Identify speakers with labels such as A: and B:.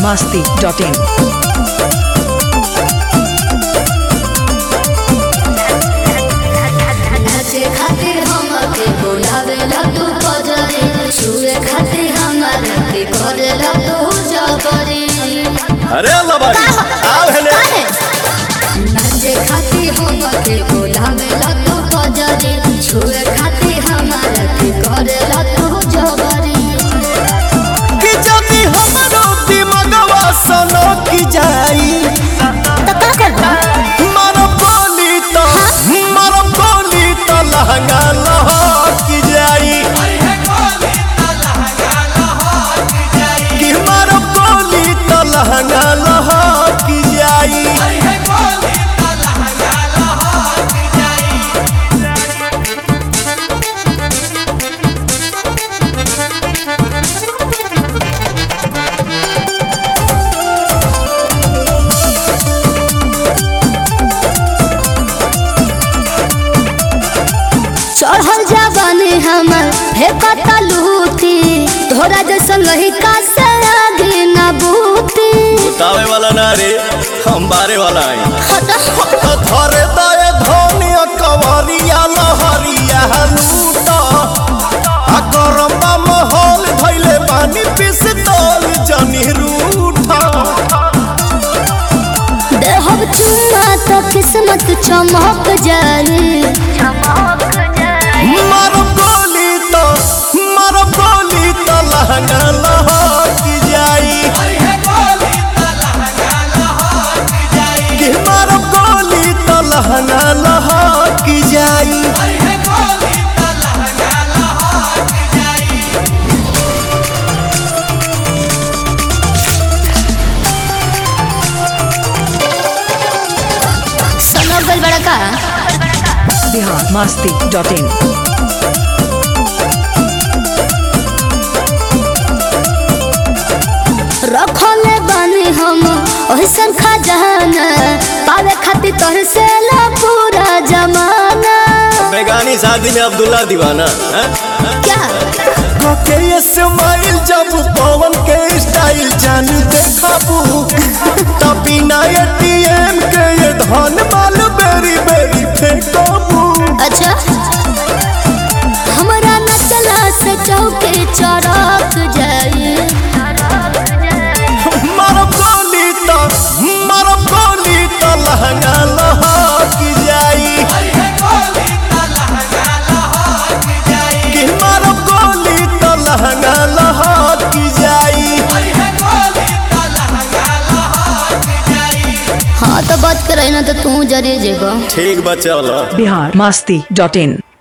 A: masti.in.
B: नाचे खातिर हमके बोलावेला तू बजरे छुए खातिर हमारे के करेला तू जबरे
C: अरे अल्लाह बारी आओ हेले
B: नाचे खातिर हमके बोलावेला तू बजरे छुए खातिर हमारे के करेला तू जबरे
C: कि जदी हमरो दिमागवा सनो की जाई
B: तो का करबा
C: मारो बोली तो मारो बोली तो लहंगा लहकी जाई कि मारो बोली तो लहंगा लहकी जाई
B: चढ़ल जवानी हमर हे कता लूटी तोरा जैसन लहिका से आगे ना बूती
C: बतावे वाला ना रे हम बारे वाला आई
B: हटा
C: तो धरे दए धनिया कवरिया लहरिया लूटा आ गरम्बा महल धैले पानी पिस्तौल जनी रूठा
B: देहब चुम्मा तो किस्मत चमक जाई
C: मारो गोली तो मारो गोली तो लहंगा लहकी जाई कि मारो गोली तो लहंगा लहकी जाई
B: सनो गल बड़ा का
A: Bihar masti.in.
B: रखले बानी हम ओहसन खजाना पावे खातिर तोहर से ला पूरा जमाना
C: बेगानी शादी में अब्दुल्ला दीवाना हैं?
B: क्या
C: के ये स्माइल जब पवन के स्टाइल जान देखाबू तभी ना एटीएम के ये धन माल बेरी बेरी फेंकाबू
B: अच्छा हमरा न चला से चौके चढ़क जाई
C: मारो गोली तो मारो गोली तो लहंगा लहकी जाई कि मारो गोली तो लहंगा लहकी जाई
B: हाँ तो बात करे ना तो तू जरे जेगो
C: ठीक बच्चा
A: Bihar masti.in.